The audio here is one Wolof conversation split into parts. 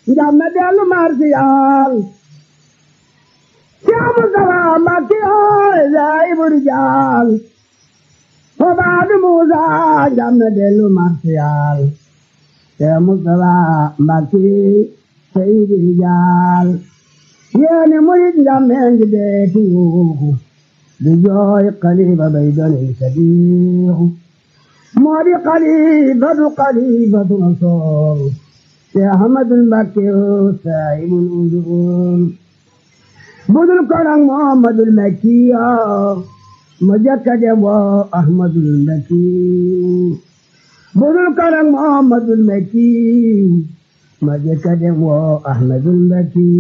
njam na dellu marsiyaal Cheikh Moustapha Mbacké ooy Zahibou Rijal Obaadu Musa njam na dellu marsiyaal Cheikh Moustapha Mbacké Seydi Rijal yéeni murit njam ngi deeti yuuxu di jooy xalifa bay doni sadiixu moo di xalifatu xalifatu rasool Cheikh Ahmadul Mbacké saahibul usul budul ko nag Muhammadul Makki ma jëkka dem woo Ahmadul Makki budul ko nag Muhammadul Makki ma jëkka dem woo Ahmadul Makki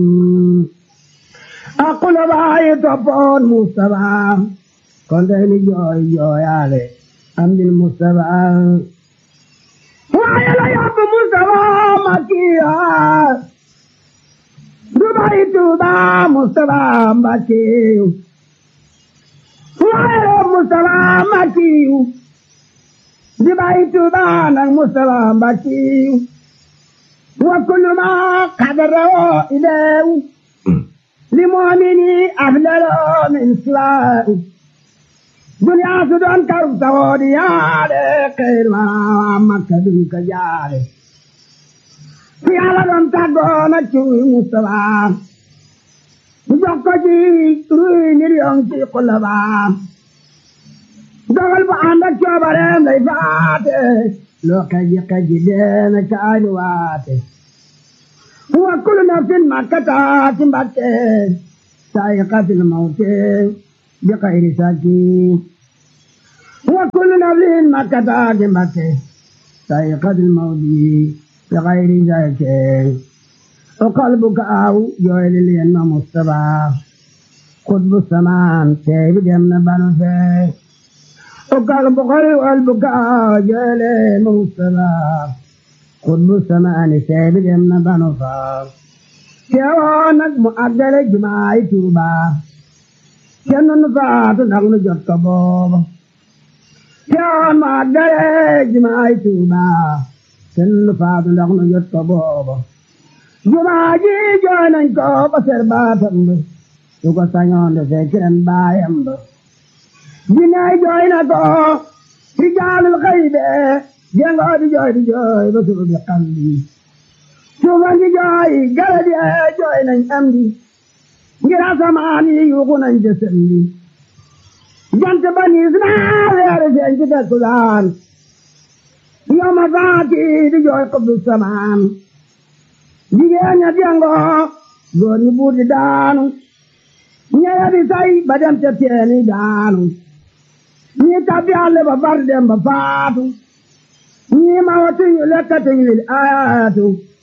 aqula baayi toppoon Mustafa kon day ni jooy jooyaale am dil Mustafa waaye la yóbbu Mustafa Makkiya Dubai Tuuba Mustafa Mbacké waaye Mustafa Makki Dubai Tuuba nag Mustafa Mbacké wa kullu ma qadara ileew li mu'mini afdalu min siwaahu duniyaa su doon karu saxoo di yaade xeyr ma Makka duñ ko jaade fi Yàlla doon tàggoo na ci Mustafa mu jox ko ci ruy million ci xulaba dogal bu ànd ak coobareem lay faate loo kaji kaji deena caani waate wa kullu nafsin makkata ci Mbakke saa'iqatul mawti bi xayri saki wa kullu nafsin makkata ci Mbakke saa'iqatul mawti bi xayri saki o qalbuka aw jooyli leen ma Mustafa xutbu samaan tey bi dem na banu fee o qalbuka qalbuka aw jooyli leen ma Mustafa xutbu samaani tey bi dem na banu faa teewoo nag mu àggale jumaay Tuuba kenn nu faatu ndax nu jot ko booba teewoo mu àggale jumaay Tuuba kenn nu faatu ndax nu jot ko booba jumaa ji jooy nañ ko ba ser baatam ba su ko sañoon de fekk ren baayam ba jinnaay jooy na ko rijaalul xaybe jengoo di jooy di jooy ba suuf bi xam bi suufan di jooy gara di jooy nañ am di ngir asamaan yi yuuxu nañ jësëm bi jant ba niis naa weeru feeñ ci takkusaan yow ma faati di jooy xubbu samaan jigéen ña jengoo góor ñi buur di daanu ñeya di say ba dem ca teeni daanu ñi tabbi àll ba far dem ba faatu ñii ma watuñu lekkatuñu lil ayaatu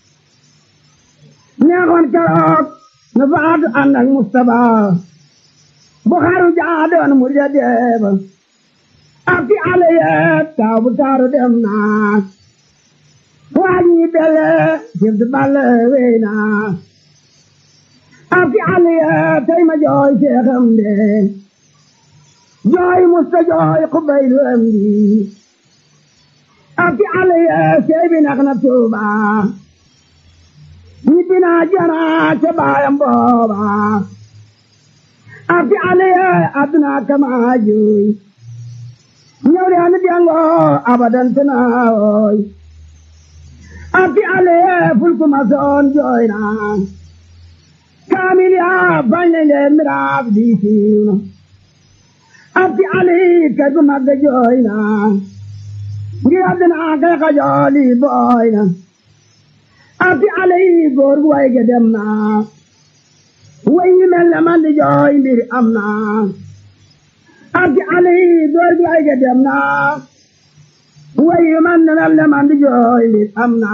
neexoon keroog nu faatu ànd ak Mustapha bu xaru jaadoon mu ja deeba ak fi ale yeet taaw bu taaru dem naa waaj ñi bele jib di balle wey naa ak fi ale yeet tey ma jooy seexam de jooy musta jooy xubaylu am di ak ale yee sey bi nax na tuuba ñibbi naa jana ca baayam booba ak ale yee aduna kama juy ñëw de anu dengo abadan tana oy ak ale yee fulku ma soon jooy na kaamil yaa bañ leen de miraaf di siiw ak ale kay bu mag jooy na ngir àddina kay xajooli booy na ati ale yi góor gu way ge dem na way yi mel ne man di jooy mbir am na ati ale yi góor gu way ge dem na way yi man ne mel ne man di jooy mbir am na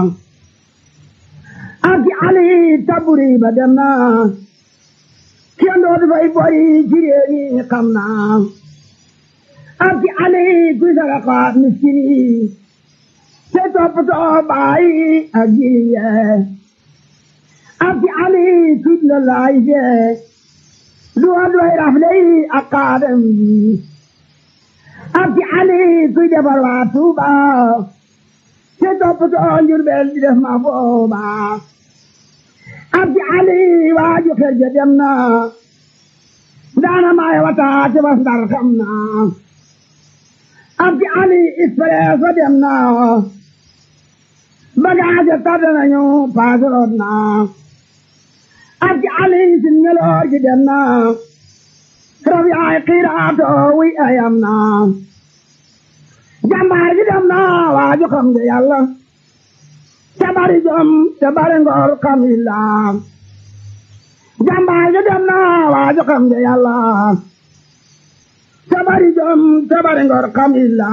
ati ale yi taburi ba dem na kenn dootu fay boy ci réew mi xam na ati ale kuy saraka miskini te toppatoo baay ak jiye ati ale kuy la laay je duwa doy rafle ak kaadam bi ati ale kuy defar waa Tuuba te toppatoo njurbel di def ma booba abdi ali waaju xel ja dem na daana maay wata ci was ndar xam na abdi ali expresso dem na bagaaje tardé nañu paasoroot na abdi ali sin ngeloor gi dem na rab yaay xiiraato wi ayam na jàmbaar gi dem na waaju xam nga yàlla te bari jom te bari ngor xam illa jàmbaar gi dem na waaju xam nga yàlla te bari jom te bari ngor xam illa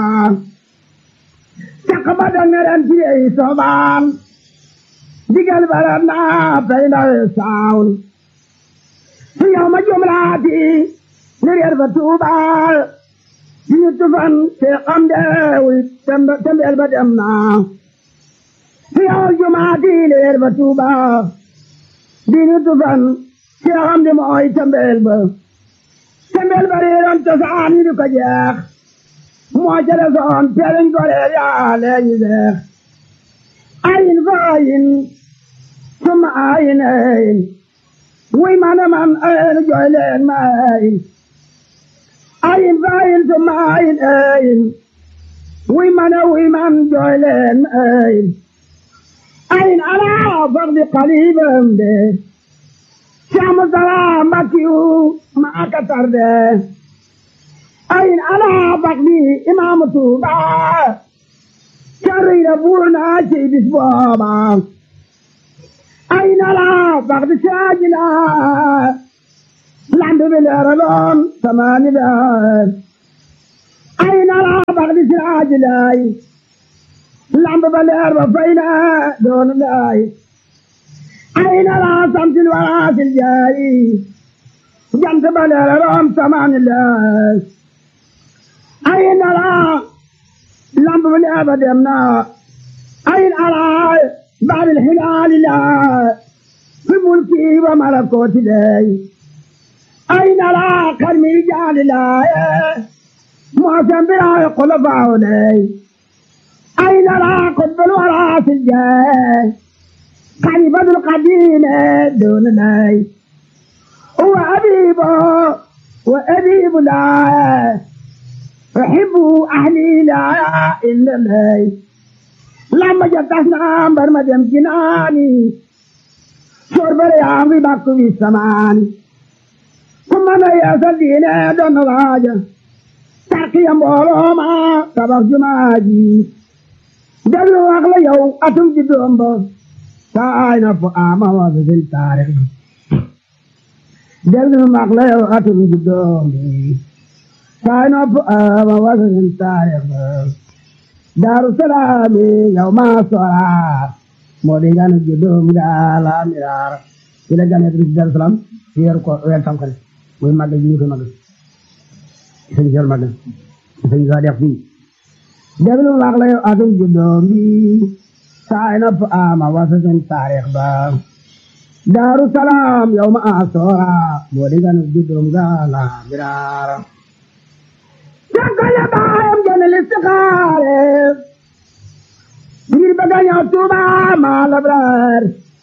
caq ba da ngeren ci yey sobaan digal barat na pey ndawe saawul su yow ma jumlaati ni reer fa tuubaal ñu tufan te xam deewul tembeel ba dem na fi yow jumaati leer ba tuuba di ñu tufan te xam de mooy tembeel ba tembeel ba reeroon cosaan ñu di ko jeex moo ca desoon teeliñ ko reer yaa leeñu deex ayin fa ayin suma ayin ayin wuy man man ayin jooy leen ma ayin ayin fayin suma ayin ayin wuy man wuy man jooy leen ayin ayin ala fardi qalibam de Saamu salaam Mbakiyu maa ka tarde ayin ala fardi imaamu Tuuba carriira buur naa ci bis booba ayin ala fardi saajina lambe be leeraloon samaani beer ay nala bax di siraaji laay lambe ba leer ba fay na doon laay ay nala samsil waraasil jaay jant ba leeraloon samaani laay ay nala lambe ba leer ba dem na ay nala baadil hilaali laa fi mulki wa malakooti laay أين لا كرمي جال لا معظم بلا خلفاء لي أين لا قطب الورى في الجاه قريبا القديم دون لي هو أبيب وأبيب لا أحب أهلي لا إلا لي لما جتنا برمجم جناني شرب رياضي باكو في السمان kuma na yeesal diine doon na waaja tarkiya mbooloo ma tabax jumaa ji déglu wax la yow atum ji doom ba saay na fu ama wa bisil taarix déglu wax la yow atum ji doom bi saay na fu ama wa bisil taarix daaru salaami yow maa sora moo di gane ji doom ga la miraar ci la gane bi daaru salaam weeru ko weer tam xarit muy màggal ñu ko màggal sëñ Jool màggal sëñ Jool def fii déglu wax la yow atum juddoom bi saay na fu ama wasa seen taarix ba daaru salaam yow ma asoora moo di ganu juddoom ga la biraara jakkale baayam gene listixaare ngir bëgga ñëw Tuuba ma labraar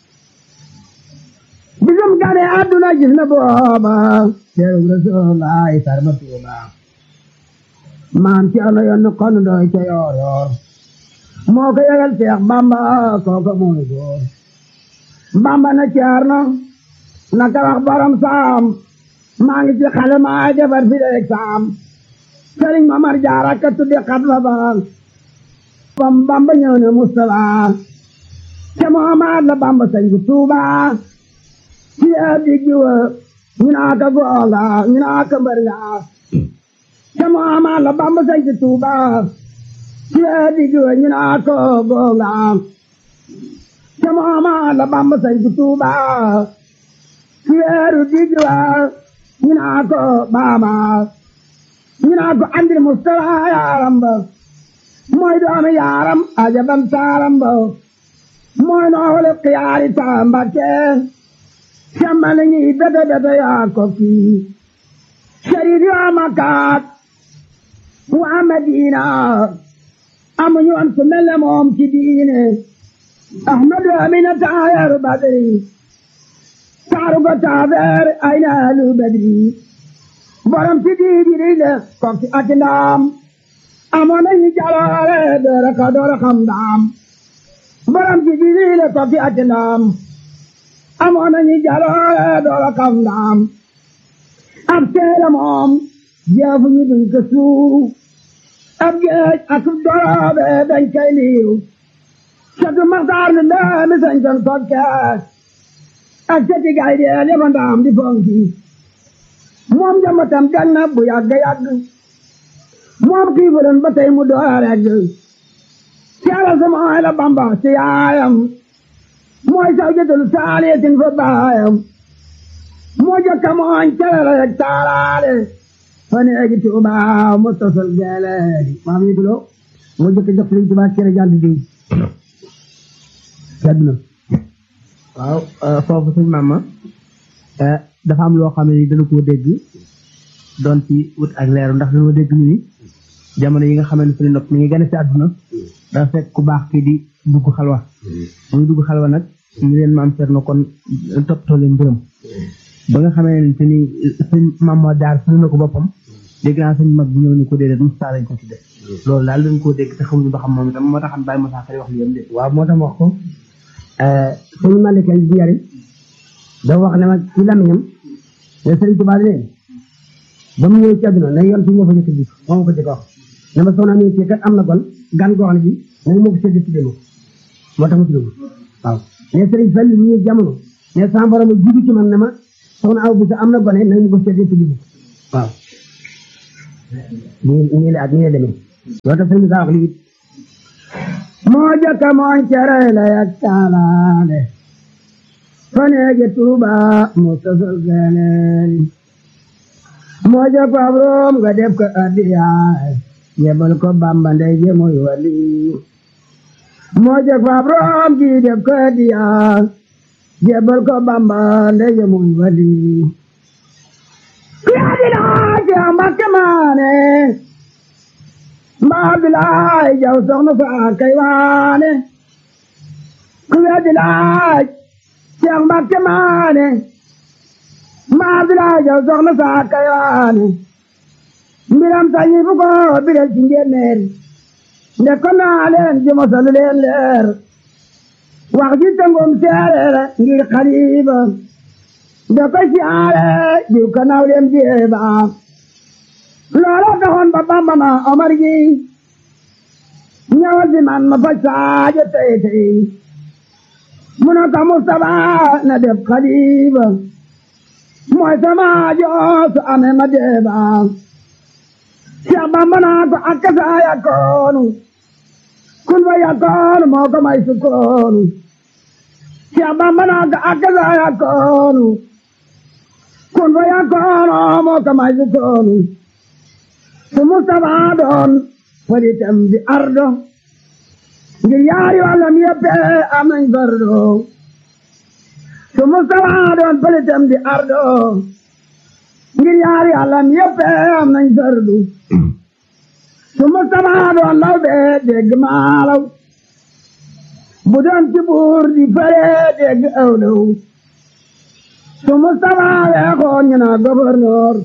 bisum gane àdduna gis na booba teeru Rasulullaay sarma Tuuba maam ci ano yoon kon doy ca yoor yoor moo ko yëgal Seex Bamba kooka mooy góor Bamba na caar na naka wax borom saam maa ngi ci xale maa defar fi leeg saam Sëriñ Mamar Jaara ka tudde xat la ba bam Bamba ñëw ne Mustafa ca Muhammad la Bamba sañ bu Tuuba ci diggi wa ñu naa ka goonga ñu naa ka mbër nga ca Muhammad la Bamba sañ ci Tuuba ci diggi wa ñu naa ka goonga ca Muhammad la Bamba sañ ci Tuuba ci diggi wa ñu naa ka baaba ñu naa ko andil Mustafa yaaram ba mooy doomi yaaram ajaban taaram ba mooy noole xiyaari taambake sambal ñi bete bete yaa ko fii sharif yaa makaat waa Madina amuñu woon ku mel ne moom ci diine ahmadu amina taayaru badri taaru ko taabeer ay naalu badri borom ci diidi le kokki ak ndaam amoon nañu jaloore doora ka doora xam ndaam borom ci diidi le kokki ak ndaam amoon nañu jaloore doora xam ndaam ab seere moom jeefu ñu duñ ko suuf ab géej ak doroobe dañ koy liiw catu maxtaar lu ndaami sañ ton kokkees ak cati gay deel yaba ndaam di fonki moom jamatam gan na bu yàgg yàgg moom xiifuloon ba tey mu door regg caala sama ay la bamba ci yaayam mooy saw jëtul saaliyatin fa baayam moo jokka mooñ calala yeg taalaale fa neegi tuuba mu tosol geeleedi maam yi tulo moo jokka jox liñ tuba cere jànd diw sedd na waaw foofu suñ maama dafa am loo xam ne ni dana koo dégg doon ci wut ak leeru ndax dañoo dégg ñu ni jamono yi nga xamante ne suñu nopp mi ngi gën a si àdduna dafa fekk ku baax kii di dugg xalwa muy dugg xalwa nag ñu leen maam Cerno kon toppatoo leen mbërëm ba nga xamee ne ni suñ maam moo daar suñu na ko boppam dégg naa suñ mag bi ñëw ñu ko déedéet Moussa lañ ko ci def loolu daal dañ koo dégg te xamuñu ba xam moom itam moo taxam bàyyi Moussa Xari wax li yam de waaw moo tax wax ko suñu malikal bi yari dafa wax ne ma ci lamiñam ne Sëriñ Tuubaa ne ba mu ñëw ci àdduna na yoon fi ñoo fa jëkk bi moo ma ko jëkk wax ne ma soxna mi ci kat am na kon gan goo xam ne bi nañu ma ko sédd tudde ma moo tax ma tudde ma waaw ne Sëriñ Fall mu ñëw jamono ne sama borom jiitu ci man ne ma soxna aw bi sa am na gone nañu ma ko sédd tudde ma waaw nii nii la ak nii la demee loolu tax sëriñ saa wax lii moo jëkk mooñ cere la yak taalaale faneege tuuba mu sosol geleeli moo jëkk ab room nga def ko addiyaay yebal ko bamba ndey je muy wali moo jëkk ab room ji def ko addiyaay yebal ko bamba ndey je muy wali yaadilaa ci ambakke maane mbaa bilaay jaw soxna faa kay waane ku weddi laaj Seex Mbàkke maane mbaa bilaay jaw soxna faa kay waane mbiram sañi fu ko biral ci njéeméer nde ko naa leen ji mosalu leen leer wax ji tëngum seereer ngir xaliba nde ko siyaare jiw ka naw leen jeeba loola taxoon ba Bamba ma Omar gi ñëwal si man ma faj saajo tey tey mu ne ko Mustapha na def xalifa mooy sama joosu ame ma deeba Cheikh Bamba naa ko akka saa yakkoonu kun fa yakkoonu moo ko may sukkoonu Cheikh Bamba naa ko akka saa yakkoonu kun fa yakkoonu moo ko may sukkoonu su Mustapha doon falitam di ardo ngir yaari wàllam yëpp am nañ fardo su Mustapha doon falitam di ardo ngir yaari wàllam yëpp am nañ fardu su Mustapha doon law bee dégg maalaw bu doon ci buur di fare dégg awlaw su Mustapha weexoon ñu na gouverneur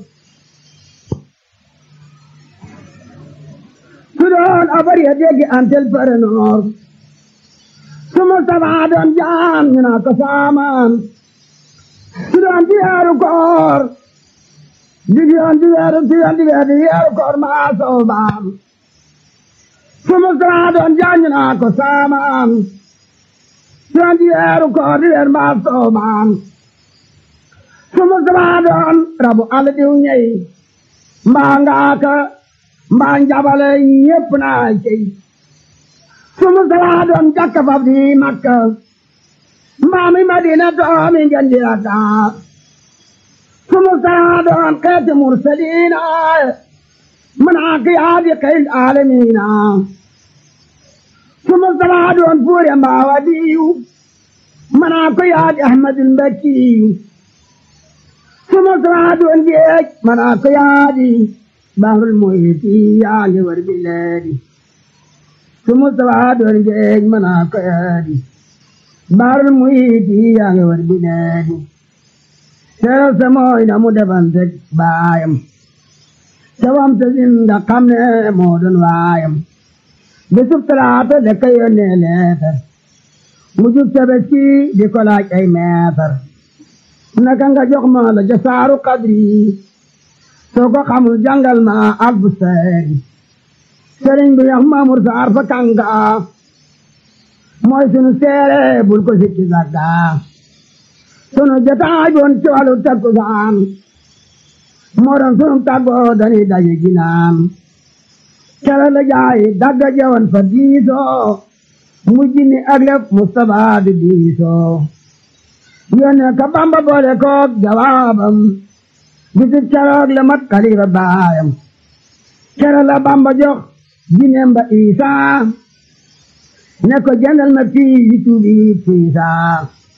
su doon abar ya dégg antel parenoor su Mustapha doon jaam ñu naa ko saamaan su doon di weeru koor di yoon di weeru di yoon di weeru di weeru koor maa soobaam su Mustapha doon jaam ñu naa ko saamaan su doon di weeru koor di weeru maa soobaam su Mustapha doon rabu àll diw ñey mbaa ngaaka mbaa njabale ñépp naa cey su Mustapha doon jakka fab di Makka mbaa mi Madina doomi ngeen di Dakar su Mustapha doon xeeti mursaliina manaa ki yaadi xeyl aalamiina su Mustapha doon fuure mbaa wadiyu manaa ko yaadi Ahmadul Mbakkiyu su Mustapha doon géej manaa ko yaadi bahrul muhiti yaa ngi war bileedi su Mustafa doon géej mën a ko yaadi baarul muyti yaa ngi war bi needi seeral sa mooy na mu defante baayam cawam sa zinda xam ne moo doon waayam bisub talaata da ka yónnee leetar mu jub tabaski di ko laaj ay meetar naka nga jox ma la ja saaru kadri soo ko xamul jàngal ma albu seeri sëriñ bi yax maamur saar fa kanga mooy sunu seere bul ko sikki sagga sunu jotaay boon ci wàllu takkusaan moo doon sunu tàggoo dañuy daje ginaan kere la jaay dagga jawan fa diisoo mujj ni ak lépp Mustapha di diisoo yónnee ka Bamba boole koog jawaabam bisib keroog la mat xalifa baayam kere la Bamba jox jineem ba Isaa ne ko jëndal ma fii yi tuubi fiisaa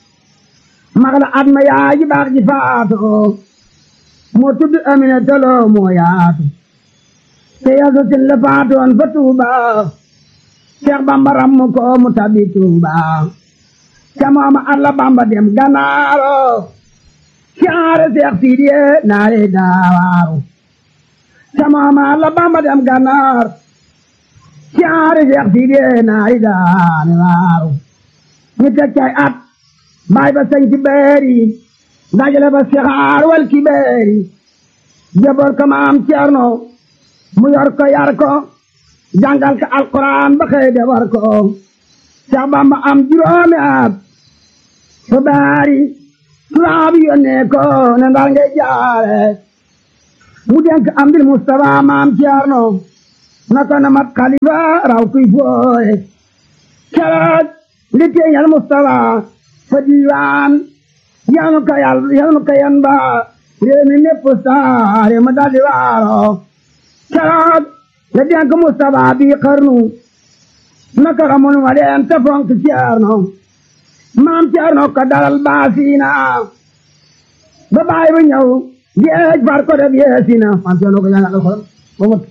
mag la at ma yaay ji baax ji faatoo moo tudd Amina tolo moo yaatu te yaso sin la faatoon fa Tuuba Seex Bamba ram ko mu tabi Tuuba ca mooma at la Bamba dem Ganaaro caare Seex Sidiye naare daawaaru ca mooma at la Bamba dem Ganaar caare Seex Sidiye naare daawaaru ñu teg cay at baay ba sañ ci beeri dajale ba sixaar wal ki beeri jaboor ko maam Ceerno mu yor ko yar ko jàngal ko alquran ba xëy de war ko Seex Bamba am juróomi at fa baari tubaab yónnee ko ne ndar ngay jaare mu denk am dil Mustafa maam Ceerno na ko na mat xalifa raw kuy fooye keroog li teeñal Mustafa fa diiwaan yal nu ko yal yal nu ko yan ba réew mi népp saare ma daldi waaro keroog la denk Mustafa bi xarnu naka ramon wa leen te fonk Ceerno maam Ceerno ko dalal baasiina ba baay bu ñëw géej far ko def yeesina maam Ceerno ko jàngal alxuraan ba mot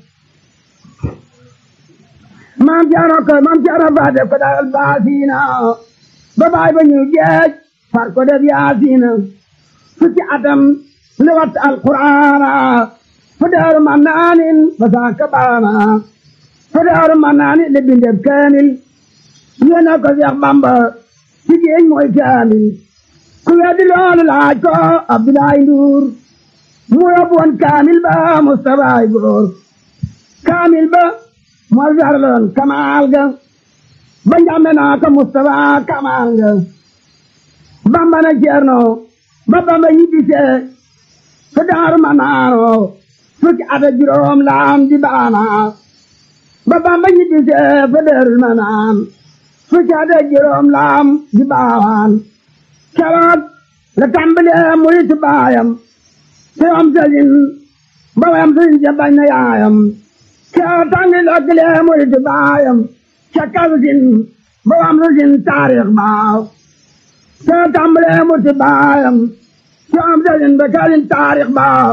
maam Ceerno ko maam Ceerno fa def ko dalal baasiina ba baay ba ñëw géej far ko def yaasiina fukki atam li wat alquraana fu daaru ma naanin ba saaka baana fu daaru ma naanin li bindeb kaamil yéena ko Seex Bamba ci géej mooy kaamil ku weddi loolu laaj ko Abdoulaye Ndour mu yóbbu woon kaamil ba Mustafa ay góor kaamil ba moo jarloon kamaal ga ba njàmbe naa ko Mustafa kamaal ga Bamba na Ceerno ba Bamba ñibbisee fa daaru ma naano fukki at ak juróom laam di baana ba Bamba ñibbisee fa daaru ma naan fukki at ak juróom laam di baawaan keroog la tàmbalee muritu baayam te am sëriñ ba wayam sëriñ ja bañ na yaayam keroog tàngi lokkilee muritu baayam ca kalsin ba wam rusin taarix baaw te tàmbalee muritu baayam te am sëriñ ba kalsin taarix baaw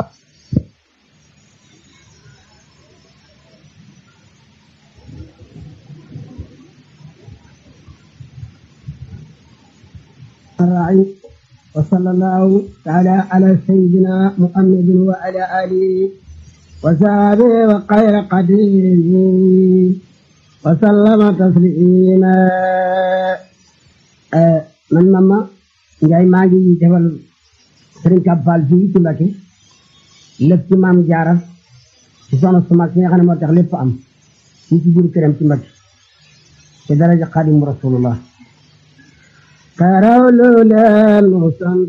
الراعي وصلى الله تعالى على سيدنا محمد وعلى آله وصحبه وخير قديره وسلم تسليما man mama Njaay maa ngi defal Sëriñ Kab Fall fii ci Mbakke lépp ci maam Jaara ci soxna su mag si nga xam ne moo tax lépp am fii ci biir këram ci Mbakke ci daraja Xaadimu Rasulullah karaw lu leen mu sant